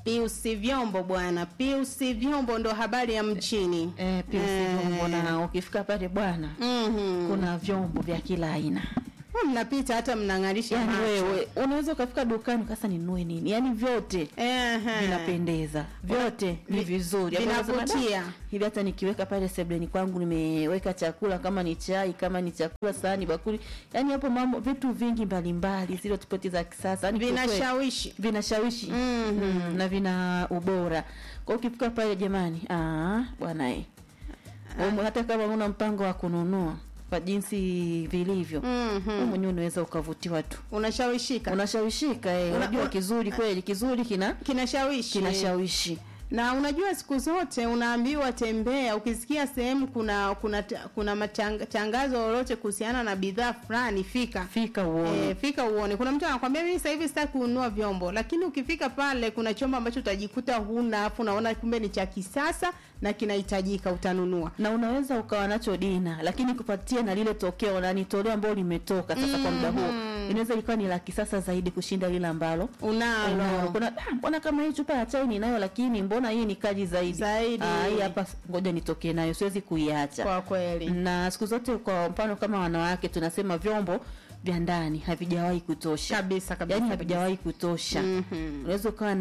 Pius Vyombo bwana, Pius Vyombo ndo habari ya mjini. Eh, pia Eh. vyombo na ukifika pale bwana Mhm. kuna vyombo vya kila aina. mnapita hata mnang'arisha Yaani macho. wewe unaweza ukafika dukani kasa ninunue nini? Yaani vyote Ehe. vinapendeza vyote ni vi- vizuri Hapo unasema, vinavutia. "Da, hivi hata nikiweka pale sebleni kwangu nimeweka chakula kama ni chai kama ni chakula sahani bakuli yani hapo mambo vitu vingi mbalimbali zile tofauti za kisasa yani kiukweli, vinashawishi vinashawishi Mhm. mm, na vina ubora kwa hiyo ukifika pale jamani ah bwana eh Umu- hata kama una mpango wa kununua kwa jinsi vilivyo Mhm. wewe mwenyewe unaweza ukavutiwa tu unashawishika unashawishika eh Una- unajua una- kizuri kweli kizuri kina kinashawishi kinashawishi na unajua siku zote unaambiwa tembea ukisikia sehemu kuna kuna kuna matang- tangazo lolote kuhusiana na bidhaa fulani fika fika uone E, fika uone. Kuna mtu anakwambia mimi sasa hivi sitaki kununua vyombo, lakini ukifika pale kuna chombo ambacho utajikuta huna, afu unaona kumbe ni cha kisasa na kinahitajika, utanunua. na unaweza ukawa nacho dina lakini kupatia na lile tokeo na ni toleo ambalo limetoka sasa kwa muda huo inaweza ikawa ni la kisasa zaidi kushinda lile ambalo unalo. Unalo. kuna "Ah, mbona kama hii chupa ya chai ninayo lakini mbona hii ni kali zaidi Zaidi. Ah, hii hapa ngoja nitokee nayo siwezi kuiacha Kwa kweli. na siku zote kwa mfano kama wanawake tunasema vyombo vya ndani havijawahi kutosha Kabisa kabisa. yaani kabisa. havijawahi kutosha Mhm. unaweza ukawa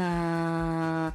na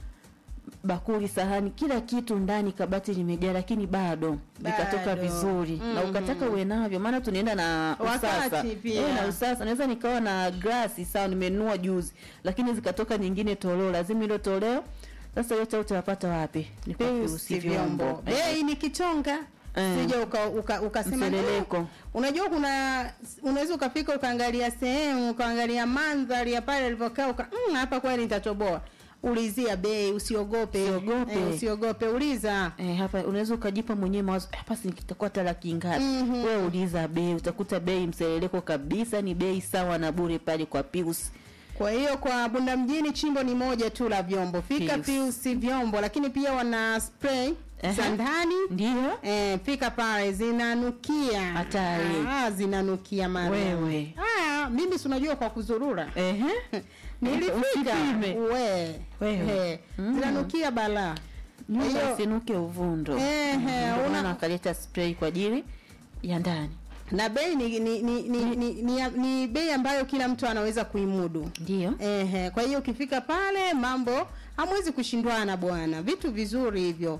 bakuli sahani kila kitu ndani kabati limejaa lakini bado vikatoka Bado. vizuri na Mhm. ukataka uwe navyo maana tunaenda na Wakati usasa pia. Eh, na usasa naweza nikawa na glasi sawa nimenunua juzi lakini zikatoka nyingine toleo lazima hilo toleo sasa yote utayapata wapi ni kwa Pius Pius vyombo. vyombo Bei ni kichonga. Eh. Sija uka, uka, ukasema Mseleleko. "Ah, unajua kuna unaweza ukafika ukaangalia sehemu ukaangalia mandhari ya pale alivyokaa uka mm, hapa kweli nitatoboa. Ulizia bei, usiogope. Usiogope. Eh, usiogope, uliza. Eh, hapa unaweza ukajipa mwenyewe mawazo "Eh, hapa si kitakuwa hata laki ngapi Mhm. wewe uliza bei utakuta bei mseleleko kabisa ni bei sawa na bure pale kwa Pius Kwa hiyo kwa Bunda mjini chimbo ni moja tu la vyombo. Fika Pius. Pius vyombo, lakini pia wana spray Ehe. za ndani. ndio Eh, fika pale zinanukia. Hatari. Ah, zinanukia mara. Wewe. Ah, mimi si unajua kwa kuzurura. ehe Nilifika. Usipime. We. Wewe. Eh, Mm. Zinanukia balaa. nyumba Hiyo- isinuke uvundo Ehe, Ndio una- maana akaleta spray kwa ajili ya ndani Na bei ni ni ni, ni, ni, ni, ni bei ambayo kila mtu anaweza kuimudu. ndio Ehe, kwa hiyo ukifika pale mambo hamwezi kushindwana bwana, vitu vizuri hivyo.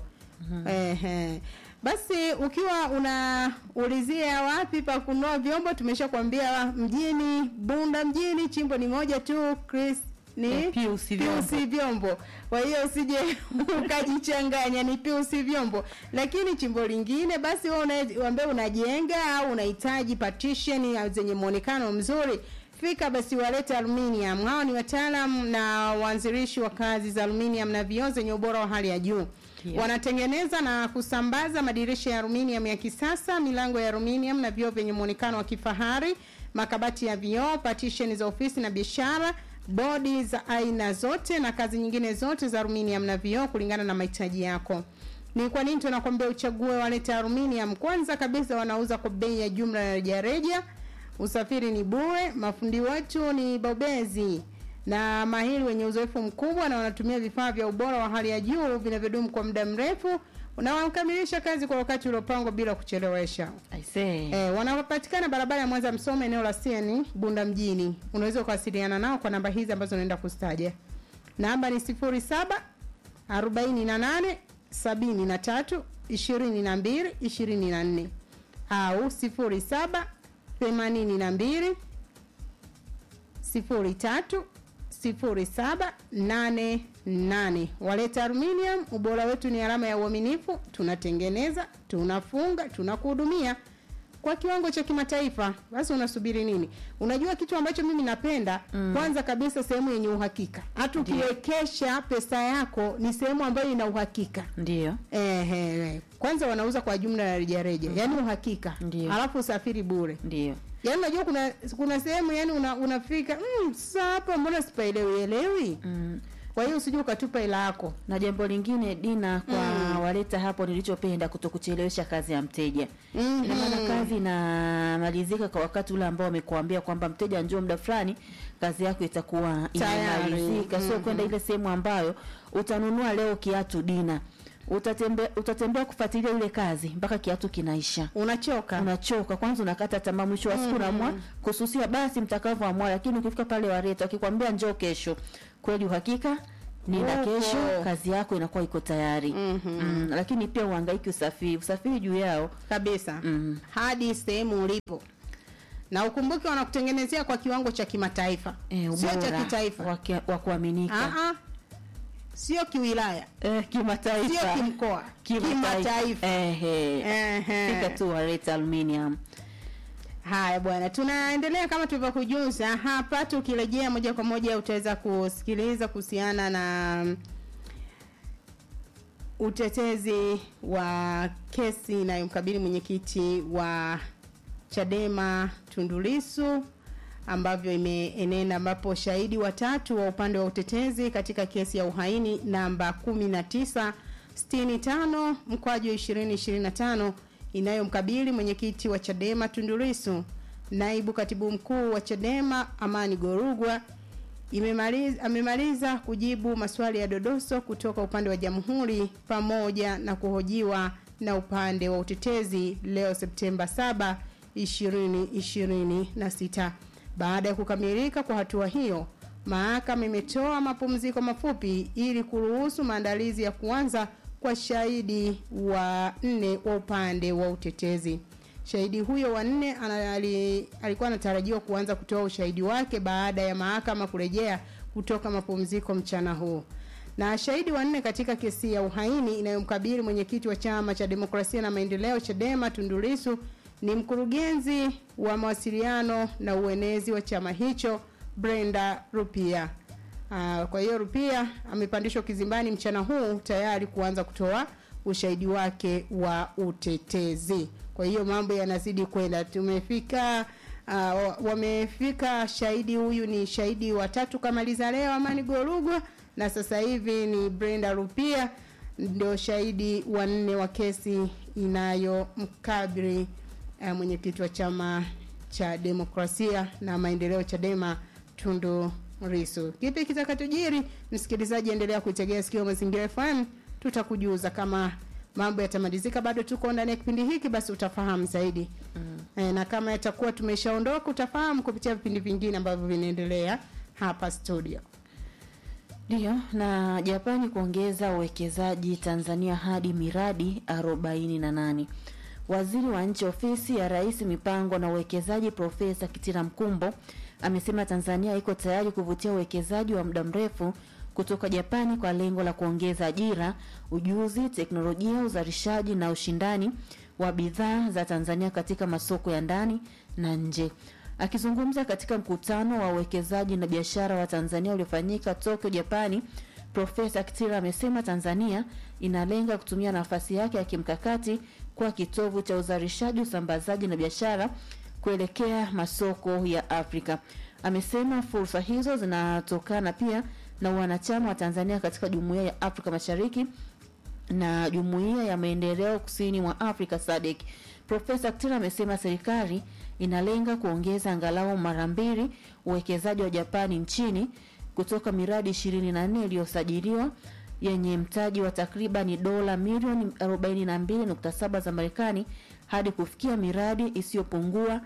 Ehe. Basi ukiwa unaulizia wapi pa kununua vyombo, tumeshakwambia mjini Bunda mjini, chimbo ni moja tu, Chris ni Eh, Pius Vyombo. Pius vyombo. Kwa hiyo usije ukajichanganya, ni Pius vyombo. Lakini chimbo lingine basi wewe una- ambaye unajenga au unahitaji partition zenye muonekano mzuri fika basi walete aluminium. Hao ni wataalam na waanzilishi wa kazi za aluminium na vioo zenye ubora wa hali ya juu. Yeah. Wanatengeneza na kusambaza madirisha ya aluminium ya kisasa, milango ya aluminium na vioo vyenye muonekano wa kifahari, makabati ya vioo, partition za ofisi na biashara, bodi za aina zote na kazi nyingine zote za aluminium na vioo kulingana na mahitaji yako. Ni kwa nini tunakwambia uchague walete aluminium? Kwanza kabisa wanauza kwa bei ya jumla na rejareja. Usafiri ni bure, mafundi wetu ni bobezi na mahiri wenye uzoefu mkubwa na wanatumia vifaa vya ubora wa hali ya juu vinavyodumu kwa muda mrefu na wanakamilisha kazi kwa wakati uliopangwa bila kuchelewesha. i say E, wanapatikana barabara ya Mwanza Msoma eneo la CN Bunda mjini. Unaweza kuwasiliana nao kwa namba hizi ambazo naenda kustaja. Namba ni 07 48 73 22 24 au 07 82 03 0788. Waleta Aluminium, ubora wetu ni alama ya uaminifu. Tunatengeneza, tunafunga, tunakuhudumia kwa kiwango cha kimataifa. Basi unasubiri nini? Unajua kitu ambacho mimi napenda mm. kwanza kabisa sehemu yenye uhakika. Hata ukiwekesha pesa yako ni sehemu ambayo ina uhakika. ndio Ehe, kwanza wanauza kwa jumla ya rejareja, yaani uhakika. Ndio. Alafu usafiri bure. ndio Yaani unajua kuna kuna sehemu yani una, unafika mm, sasa hapa mbona sipaelewi elewi? mm. kwa hiyo usije ukatupa hela yako na jambo lingine dina kwa waleta hapo nilichopenda kutokuchelewesha kazi ya mteja Mhm. ina maana kazi inamalizika kwa wakati ule ambao wamekuambia kwamba mteja njoo muda fulani kazi yako itakuwa Tayari. inamalizika sio Mhm. kwenda ile sehemu ambayo utanunua leo kiatu dina utatembea utatembea kufuatilia ile kazi mpaka kiatu kinaisha unachoka unachoka kwanza unakata tamaa mwisho wa siku unaamua kususia basi mtakavyoamua lakini ukifika pale wareta wakikwambia njoo kesho kweli uhakika nenda Upo. kesho kazi yako inakuwa iko tayari Mhm. mm, lakini pia uhangaiki usafiri usafiri juu yao kabisa mm, hadi sehemu ulipo na ukumbuke wanakutengenezea kwa kiwango cha kimataifa eh, sio cha ubora kitaifa wa kia- wa kuaminika Ah, ah. sio kiwilaya eh, sio kimataifa kimkoa kimataifa Ehe. Ehe. fika tu wareta aluminium haya bwana tunaendelea kama tulivyokujuza hapa tukirejea moja kwa moja utaweza kusikiliza kuhusiana na utetezi wa kesi inayomkabili mwenyekiti wa chadema tundulisu ambavyo imeenenda ambapo shahidi watatu wa upande wa utetezi katika kesi ya uhaini namba 1965 mkwaju 2025 inayomkabili mwenyekiti wa chadema tundulisu naibu katibu mkuu wa chadema amani gorugwa imemaliza, amemaliza kujibu maswali ya dodoso kutoka upande wa jamhuri pamoja na kuhojiwa na upande wa utetezi leo Septemba 7 2026. Baada ya kukamilika kwa hatua hiyo, mahakama imetoa mapumziko mafupi ili kuruhusu maandalizi ya kuanza kwa shahidi wa nne wa upande wa utetezi. Shahidi huyo wa nne ana- ali- alikuwa anatarajiwa kuanza kutoa ushahidi wake baada ya mahakama kurejea kutoka mapumziko mchana huu. Na shahidi wa nne katika kesi ya uhaini inayomkabili mwenyekiti wa chama cha demokrasia na maendeleo Chadema Tundu Lissu ni mkurugenzi wa mawasiliano na uenezi wa chama hicho Brenda Rupia. Uh, kwa hiyo Rupia amepandishwa kizimbani mchana huu tayari kuanza kutoa ushahidi wake wa utetezi. Kwa hiyo mambo yanazidi kwenda. Tumefika uh, wamefika shahidi huyu ni shahidi watatu kamaliza leo Amani Gorugwa na sasa hivi ni Brenda Rupia ndio shahidi wa nne wa kesi inayomkabili uh, mwenyekiti wa chama cha demokrasia na maendeleo Chadema Tundu Lissu. Kipi kitakachojiri? Msikilizaji, endelea kuitegea sikio Mazingira FM, tutakujuza kama mambo yatamalizika. Bado tuko ndani ya kipindi hiki, basi utafahamu zaidi mm. E, na kama yatakuwa tumeshaondoka utafahamu kupitia vipindi vingine ambavyo vinaendelea hapa studio. Ndiyo, na Japani kuongeza uwekezaji Tanzania hadi miradi 48. Waziri wa nchi ofisi ya Rais mipango na uwekezaji Profesa Kitila Mkumbo amesema Tanzania iko tayari kuvutia uwekezaji wa muda mrefu kutoka Japani kwa lengo la kuongeza ajira, ujuzi, teknolojia, uzalishaji na ushindani wa bidhaa za Tanzania katika masoko ya ndani na nje. Akizungumza katika mkutano wa uwekezaji na biashara wa Tanzania uliofanyika Tokyo, Japani, Profesa Kitila amesema Tanzania inalenga kutumia nafasi yake ya kimkakati kwa kitovu cha uzalishaji, usambazaji na biashara kuelekea masoko ya Afrika. Amesema fursa hizo zinatokana pia na wanachama wa Tanzania katika Jumuiya ya Afrika Mashariki na Jumuiya ya Maendeleo Kusini mwa Afrika SADC. Profesa Kitila amesema serikali inalenga kuongeza angalau mara mbili uwekezaji wa Japani nchini kutoka miradi 24 iliyosajiliwa yenye mtaji wa takribani dola milioni 42.7 za Marekani hadi kufikia miradi isiyopungua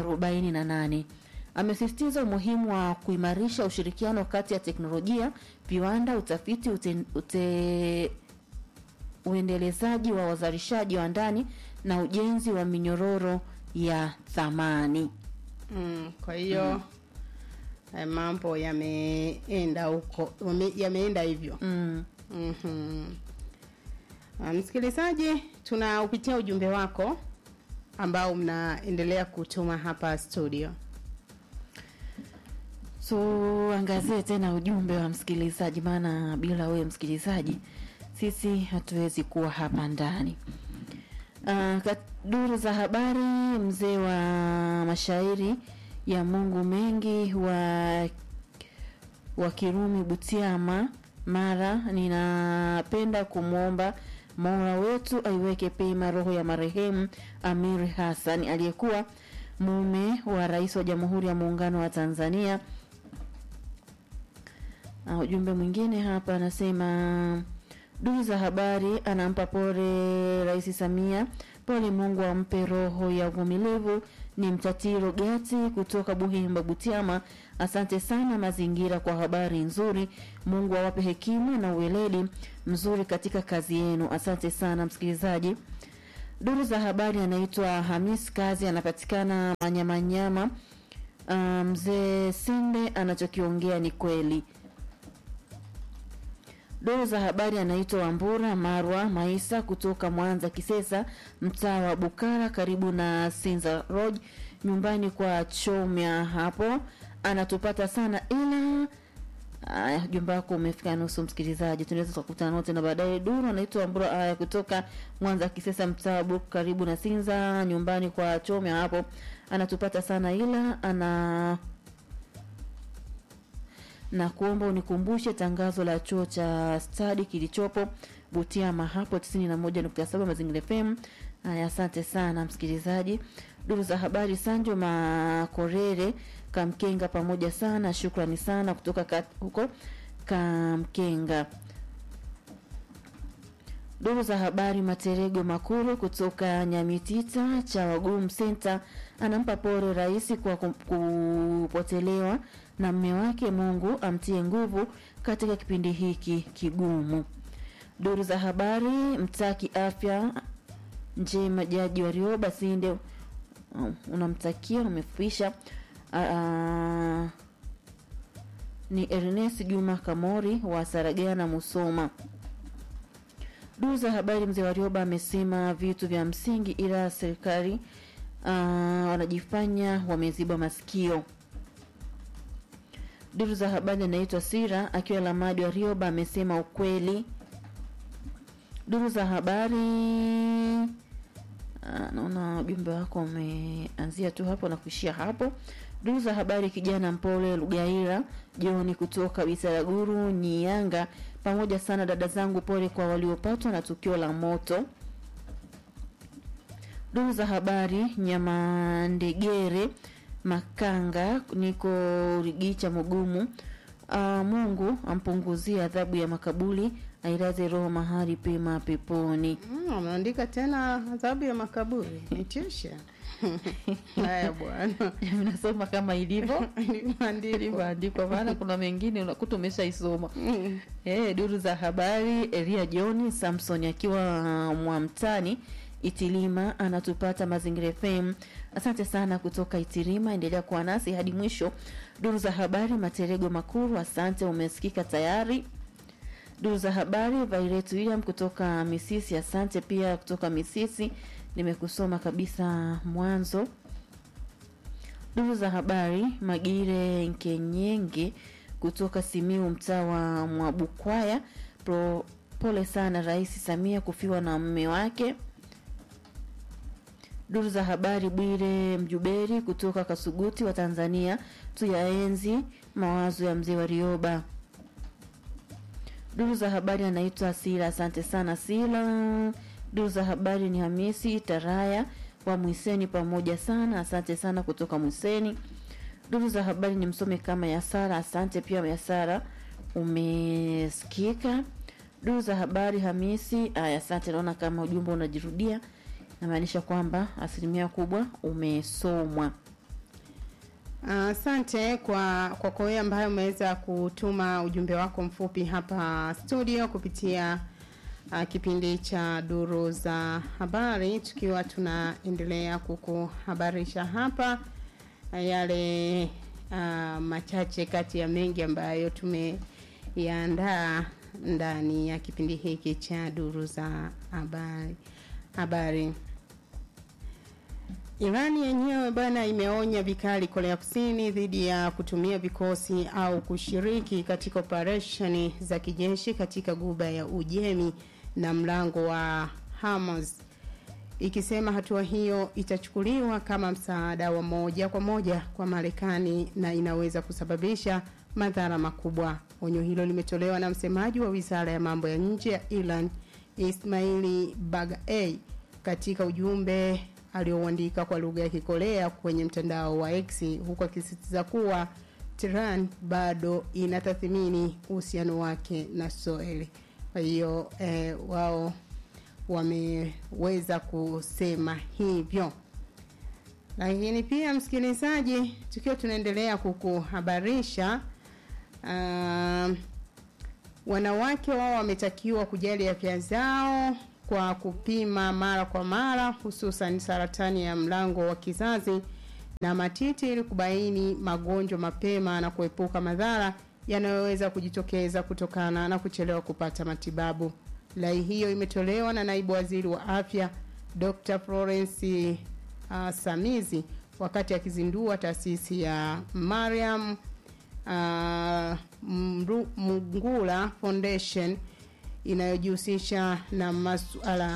48. Amesisitiza umuhimu wa kuimarisha ushirikiano kati ya teknolojia, viwanda, utafiti, ute, ute, uendelezaji wa wazalishaji wa ndani na ujenzi wa minyororo ya thamani. Mm, kwa hiyo mm. mambo yameenda huko yame- yameenda hivyo Mm. Mhm. Ah, Msikilizaji, tunaupitia ujumbe wako ambao mnaendelea kutuma hapa studio. Tuangazie tena ujumbe wa msikilizaji, maana bila wewe msikilizaji sisi hatuwezi kuwa hapa ndani. Uh, duru za habari, mzee wa mashairi ya Mungu mengi wa wa Kirumi Butiama Mara. Ninapenda kumwomba Mola wetu aiweke pema roho ya marehemu Amiri Hassan aliyekuwa mume wa rais wa Jamhuri ya Muungano wa Tanzania. Uh, ujumbe mwingine hapa anasema duru za habari anampa pole Rais Samia, pole, Mungu ampe roho ya uvumilivu. Ni Mtatiro Gati kutoka Buhimba, Butiama. Asante sana Mazingira kwa habari nzuri. Mungu awape hekima na uweledi mzuri katika kazi yenu. Asante sana msikilizaji. Duru za habari anaitwa Hamis Kazi, anapatikana Manyamanyama. Uh, mzee Sinde anachokiongea ni kweli. Duru za habari anaitwa Wambura Marwa Maisa kutoka Mwanza Kisesa, mtaa wa Bukara karibu na Sinza Road, nyumbani kwa Chomya hapo. Anatupata sana ila Aya, jumba wako umefika nusu, msikilizaji, tunaweza tukakutana nao tena baadaye. Duru anaitwa Wambura aya kutoka Mwanza Kisesa, mtaa Buku karibu na Sinza, nyumbani kwa Chomya hapo. Anatupata sana ila ana na kuomba unikumbushe tangazo la chuo cha stadi kilichopo Butiama hapo 91.7 Mazingira FM. Haya, asante sana msikilizaji. Duru za habari Sanjo Makorere Kamkenga, pamoja sana, shukrani sana kutoka kat, huko Kamkenga. Duru za habari Materego Makuru kutoka Nyamitita cha Wagum Center anampa pole rais kwa kupotelewa na mme wake. Mungu amtie nguvu katika kipindi hiki kigumu. Duru za habari mtaki afya njema jaji wa Rioba Sinde, uh, unamtakia umefuisha. Uh, ni Ernest Juma Kamori wa Saragana Musoma. Duru za habari mzee wa Rioba amesema vitu vya msingi, ila serikali uh, wanajifanya wameziba masikio. Duru za habari anaitwa Sira akiwa Lamadi wa Rioba amesema ukweli. Duru za habari naona ujumbe wako umeanzia tu hapo na kuishia hapo. Duru za habari kijana mpole Lugaira Joni kutoka Bisaraguru Nyiyanga, pamoja sana dada zangu, pole kwa waliopatwa na tukio la moto. Duru za habari Nyamandegere Makanga niko Rigicha Mugumu. Uh, Mungu ampunguzie adhabu ya makaburi, ailaze roho mahali pema peponi. Mm, ameandika tena adhabu ya makaburi nitisha. Haya bwana, Nasoma kama ilivyo ilivyoandikwa. ilivyoandikwa, maana kuna mengine unakuta umeshaisoma. Mm. Eh, duru za habari Elia John Samson akiwa Mwamtani Itilima anatupata Mazingira FM. Asante sana kutoka Itilima, endelea kuwa nasi hadi mwisho. Duru za habari Materego Makuru, asante, umesikika tayari. Duru za habari Violet William kutoka Misisi, asante pia kutoka Misisi, nimekusoma kabisa mwanzo. Duru za habari Magire Nkenyenge kutoka Simiu, mtaa wa Mwabukwaya, pro pole sana Rais Samia kufiwa na mume wake. Duru za habari Bwire Mjuberi kutoka Kasuguti wa Tanzania, tuyaenzi mawazo ya mzee wa Rioba. Duru za habari anaitwa Sila, asante sana Sila. Duru za habari ni Hamisi Taraya wa Mwiseni, pamoja sana, asante sana kutoka Mwiseni. Duru za habari ni msome kama Yasara, asante pia Yasara, umesikika. Duru za habari Hamisi, aya, asante. Naona kama ujumbe unajirudia, namaanisha kwamba asilimia kubwa umesomwa. Asante kwa kwako wewe ambaye umeweza kutuma ujumbe wako mfupi hapa studio kupitia uh, kipindi cha duru za habari, tukiwa tunaendelea kukuhabarisha hapa uh, yale uh, machache kati ya mengi ambayo tumeyaandaa ndani ya kipindi hiki cha duru za habari habari. Irani yenyewe bwana imeonya vikali Korea Kusini dhidi ya kutumia vikosi au kushiriki katika operesheni za kijeshi katika guba ya Ujemi na mlango wa Hormuz, ikisema hatua hiyo itachukuliwa kama msaada wa moja kwa moja kwa Marekani na inaweza kusababisha madhara makubwa. Onyo hilo limetolewa na msemaji wa wizara ya mambo ya nje ya Iran Ismaili Bagaei katika ujumbe aliouandika kwa lugha ya Kikorea kwenye mtandao wa X, huku akisisitiza kuwa Tehran bado inatathmini uhusiano wake na Israeli. Kwa hiyo eh, wao wameweza kusema hivyo. Lakini pia msikilizaji, tukiwa tunaendelea kukuhabarisha uh, wanawake wao wametakiwa kujali afya zao kwa kupima mara kwa mara, hususan saratani ya mlango wa kizazi na matiti ili kubaini magonjwa mapema na kuepuka madhara yanayoweza kujitokeza kutokana na kuchelewa kupata matibabu. Rai hiyo imetolewa na naibu waziri wa afya Dr. Florence uh, Samizi wakati akizindua taasisi ya Mariam uh, Mngula Foundation inayojihusisha na masuala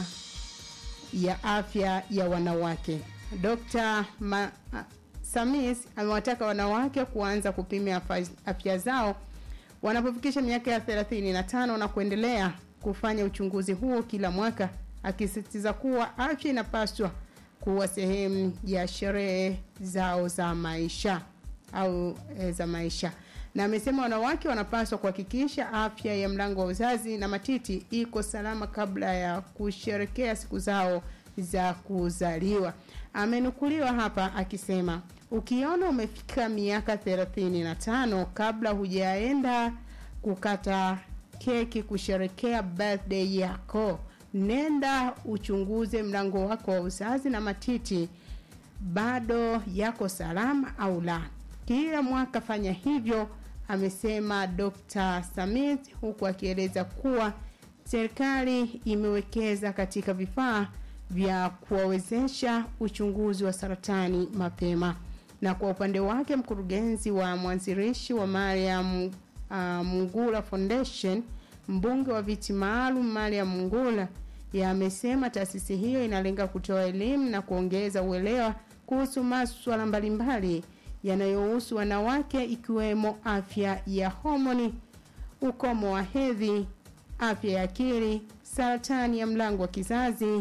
ya afya ya wanawake. Dr. Ma, uh, Samis amewataka wanawake kuanza kupima afya zao wanapofikisha miaka ya 35 na kuendelea kufanya uchunguzi huo kila mwaka, akisisitiza kuwa afya inapaswa kuwa sehemu ya sherehe zao za maisha au e, za maisha na amesema wanawake wanapaswa kuhakikisha afya ya mlango wa uzazi na matiti iko salama kabla ya kusherekea siku zao za kuzaliwa. Amenukuliwa hapa akisema, ukiona umefika miaka 35 kabla hujaenda kukata keki kusherekea birthday yako, nenda uchunguze mlango wako wa uzazi na matiti bado yako salama au la. Kila mwaka fanya hivyo, amesema Dr. Samit, huku akieleza kuwa serikali imewekeza katika vifaa vya kuwawezesha uchunguzi wa saratani mapema. Na kwa upande wake mkurugenzi wa mwanzilishi wa Mariam uh, Mungula Foundation, mbunge wa viti maalum Mariam Mungula yamesema taasisi hiyo inalenga kutoa elimu na kuongeza uelewa kuhusu masuala mbalimbali yanayohusu wanawake ikiwemo afya ya homoni, ukomo wa hedhi, afya ya akili, saratani ya mlango wa kizazi,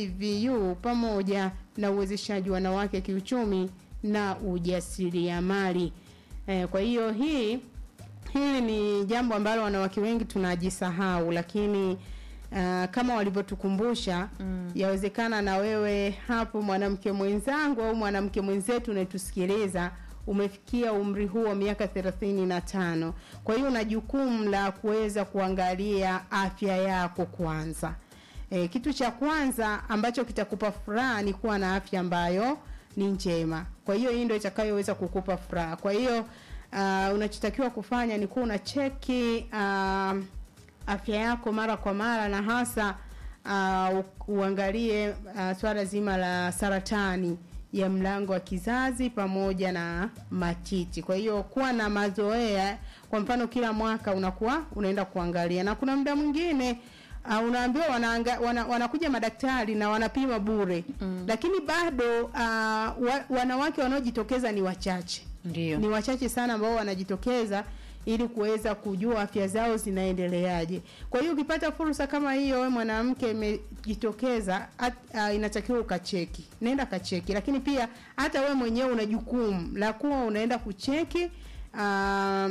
VVU pamoja na uwezeshaji wa wanawake kiuchumi na ujasiriamali. E, kwa hiyo hii hili ni jambo ambalo wanawake wengi tunajisahau, lakini uh, kama walivyotukumbusha mm. yawezekana na wewe hapo mwanamke mwenzangu au mwanamke mwenzetu unayetusikiliza umefikia umri huo wa miaka thelathini na tano kwa hiyo una jukumu la kuweza kuangalia afya yako kwanza e, kitu cha kwanza ambacho kitakupa furaha ni kuwa na afya ambayo ni njema kwa hiyo hii ndio itakayoweza kukupa furaha kwa hiyo uh, unachotakiwa kufanya ni kuwa unacheki uh, afya yako mara kwa mara na hasa uh, uangalie uh, swala zima la saratani ya mlango wa kizazi pamoja na matiti. Kwa hiyo kuwa na mazoea, kwa mfano kila mwaka unakuwa unaenda kuangalia, na kuna muda mwingine uh, unaambiwa wanaanga, wana, wanakuja madaktari na wanapima bure mm. lakini bado uh, wa, wanawake wanaojitokeza ni wachache Ndio. ni wachache sana ambao wanajitokeza ili kuweza kujua afya zao zinaendeleaje. Kwa hiyo ukipata fursa kama hiyo, wewe mwanamke imejitokeza, uh, inatakiwa ukacheki, nenda kacheki. Lakini pia hata wewe mwenyewe una jukumu la kuwa unaenda kucheki uh,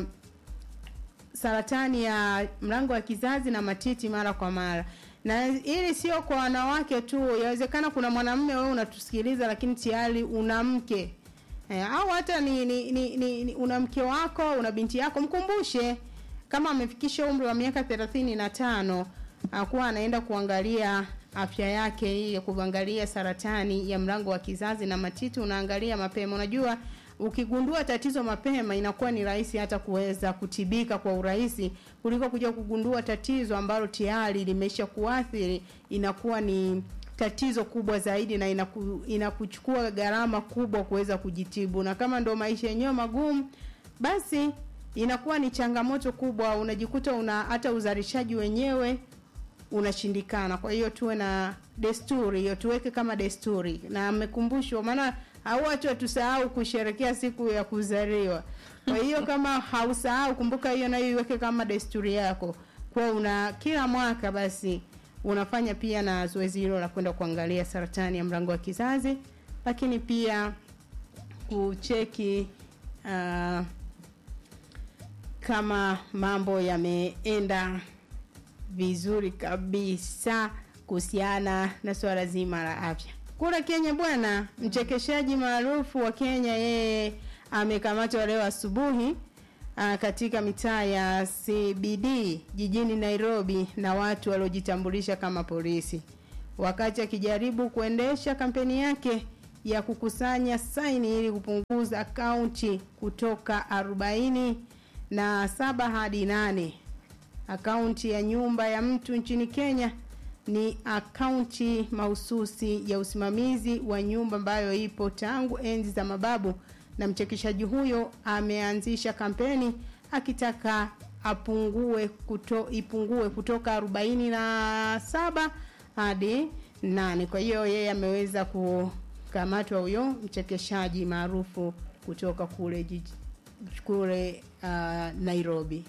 saratani ya mlango wa kizazi na matiti mara kwa mara na ili sio kwa wanawake tu, yawezekana kuna mwanamume wewe unatusikiliza, lakini tayari una mke E, au hata ni, ni, ni, ni, ni una mke wako una binti yako, mkumbushe kama amefikisha umri wa miaka thelathini na tano akuwa anaenda kuangalia afya yake hii ya kuangalia saratani ya mlango wa kizazi na matiti, unaangalia mapema. Unajua, ukigundua tatizo mapema inakuwa ni rahisi hata kuweza kutibika kwa urahisi kuliko kuja kugundua tatizo ambalo tayari limesha kuathiri, inakuwa ni tatizo kubwa zaidi na inaku, inakuchukua gharama kubwa kuweza kujitibu, na kama ndo maisha yenyewe magumu, basi inakuwa ni changamoto kubwa, unajikuta una hata uzalishaji wenyewe unashindikana. Kwa hiyo tuwe na desturi hiyo, tuweke kama desturi, na amekumbushwa, maana au watu watusahau kusherekea siku ya kuzaliwa. Kwa hiyo kama hausahau, kumbuka hiyo nayo iweke kama desturi yako, kwa una kila mwaka basi unafanya pia na zoezi hilo la kwenda kuangalia saratani ya mlango wa kizazi, lakini pia kucheki uh, kama mambo yameenda vizuri kabisa kuhusiana na swala zima la afya. Kura Kenya bwana, mchekeshaji maarufu wa Kenya yeye amekamatwa leo asubuhi uh, katika mitaa ya CBD jijini Nairobi na watu waliojitambulisha kama polisi wakati akijaribu kuendesha kampeni yake ya kukusanya saini ili kupunguza akaunti kutoka arobaini na saba hadi nane. Akaunti ya nyumba ya mtu nchini Kenya ni akaunti mahususi ya usimamizi wa nyumba ambayo ipo tangu enzi za mababu, na mchekeshaji huyo ameanzisha kampeni akitaka apungue kuto, ipungue kutoka arobaini na saba hadi nane. Kwa hiyo yeye ameweza kukamatwa huyo mchekeshaji maarufu kutoka kule jiji kule uh, Nairobi.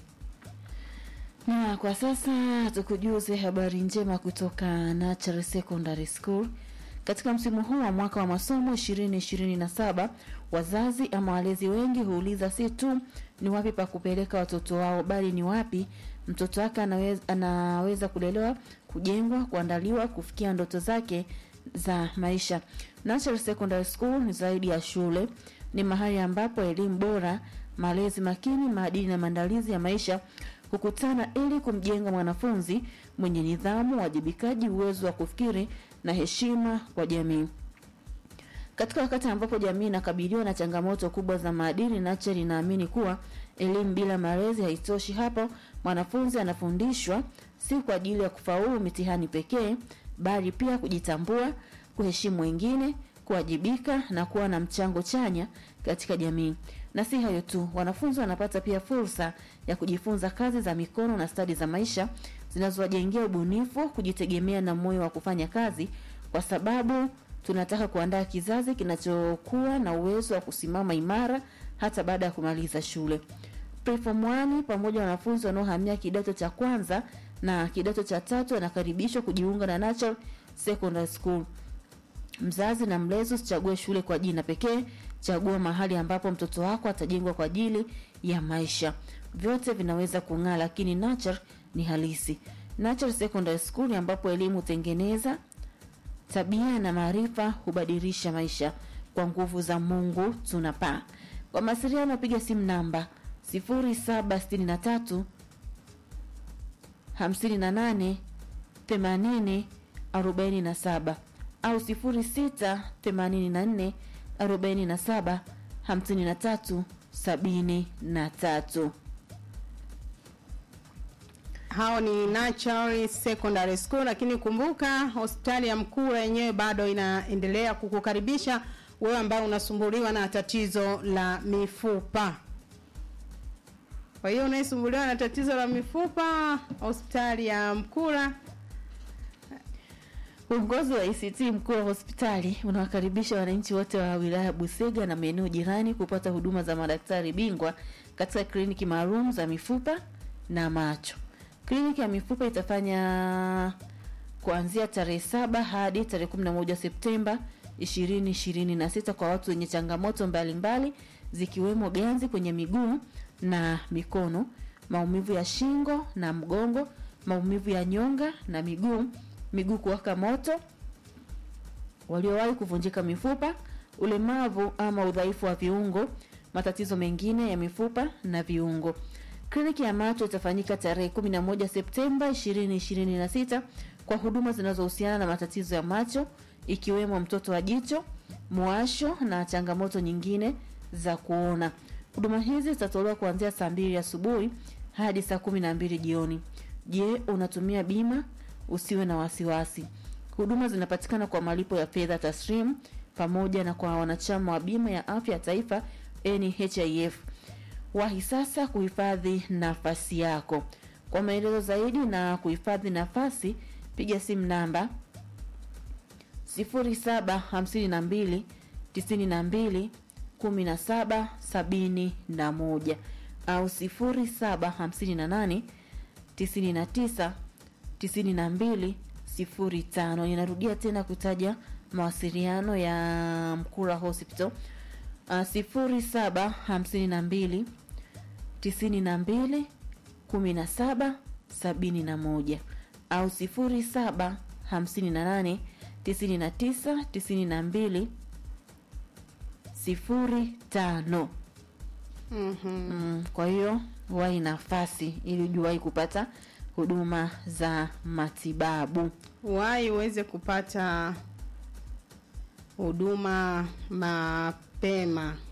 Na kwa sasa tukujuze habari njema kutoka Natural Secondary School. Katika msimu huu wa mwaka wa masomo 2027 wazazi ama walezi wengi huuliza si tu ni wapi pa kupeleka watoto wao, bali ni wapi mtoto wake anaweza, anaweza kulelewa, kujengwa, kuandaliwa kufikia ndoto zake za maisha. Natural Secondary School ni zaidi ya shule, ni mahali ambapo elimu bora, malezi makini, maadili na maandalizi ya maisha hukutana ili kumjenga mwanafunzi mwenye nidhamu, wajibikaji, uwezo wa kufikiri na heshima kwa jamii. Katika wakati ambapo jamii inakabiliwa na changamoto kubwa za maadili, Nature inaamini kuwa elimu bila malezi haitoshi. Hapo mwanafunzi anafundishwa si kwa ajili ya kufaulu mitihani pekee, bali pia kujitambua, kuheshimu wengine, kuwajibika na kuwa na mchango chanya katika jamii. Na si hayo tu, wanafunzi wanapata pia fursa ya kujifunza kazi za mikono na stadi za maisha zinazowajengea ubunifu, kujitegemea na moyo wa kufanya kazi, kwa sababu tunataka kuandaa kizazi kinachokuwa na uwezo wa kusimama imara hata baada ya kumaliza shule. Preform 1 pamoja na wanafunzi wanaohamia kidato cha kwanza na kidato cha tatu wanakaribishwa kujiunga na Natural Secondary School. Mzazi na mlezi usichague shule kwa jina pekee, chagua mahali ambapo mtoto wako atajengwa kwa ajili ya maisha. Vyote vinaweza kung'aa, lakini Natural ni halisi. Natural Secondary School ambapo elimu hutengeneza tabia na maarifa hubadilisha maisha. Kwa nguvu za Mungu tunapaa. Kwa mawasiliano piga simu namba 0763 58 80 47 au 06 84 47 53 73. Hao ni Natural Secondary School, lakini kumbuka hospitali ya Mkura yenyewe bado inaendelea kukukaribisha wewe ambaye unasumbuliwa na tatizo la mifupa. Kwa hiyo unayesumbuliwa na tatizo la mifupa, hospitali ya Mkura Uongozi wa ICT mkuu wa hospitali unawakaribisha wananchi wote wa wilaya ya Busega na maeneo jirani kupata huduma za madaktari bingwa katika kliniki maalum za mifupa na macho. Kliniki ya mifupa itafanya kuanzia tarehe saba hadi tarehe 11 Septemba 2026 kwa watu wenye changamoto mbalimbali mbali, zikiwemo ganzi kwenye miguu na mikono, maumivu ya shingo na mgongo, maumivu ya nyonga na miguu miguu kuwaka moto, waliowahi kuvunjika mifupa, ulemavu ama udhaifu wa viungo, matatizo mengine ya mifupa na viungo. Kliniki ya macho itafanyika tarehe 11 Septemba 2026 kwa huduma zinazohusiana na matatizo ya macho ikiwemo mtoto wa jicho, mwasho na changamoto nyingine za kuona. Huduma hizi zitatolewa kuanzia saa mbili asubuhi hadi saa kumi na mbili jioni. Je, unatumia bima? Usiwe na wasiwasi. Huduma zinapatikana kwa malipo ya fedha taslim pamoja na kwa wanachama wa bima ya afya ya taifa NHIF. Wahi sasa kuhifadhi nafasi yako. Kwa maelezo zaidi na kuhifadhi nafasi, piga simu namba 0752 tisini na mbili kumi na saba sabini na moja au sifuri saba hamsini na nane tisini na tisa tisini na mbili sifuri tano ninarudia tena kutaja mawasiliano ya mkura hospital uh, sifuri saba hamsini na mbili tisini na mbili kumi na saba sabini na moja au sifuri saba hamsini na nane tisini na tisa tisini na mbili sifuri tano Mhm. mm, kwa hiyo wahi nafasi ili ujuwahi kupata huduma za matibabu Wahi uweze kupata huduma mapema.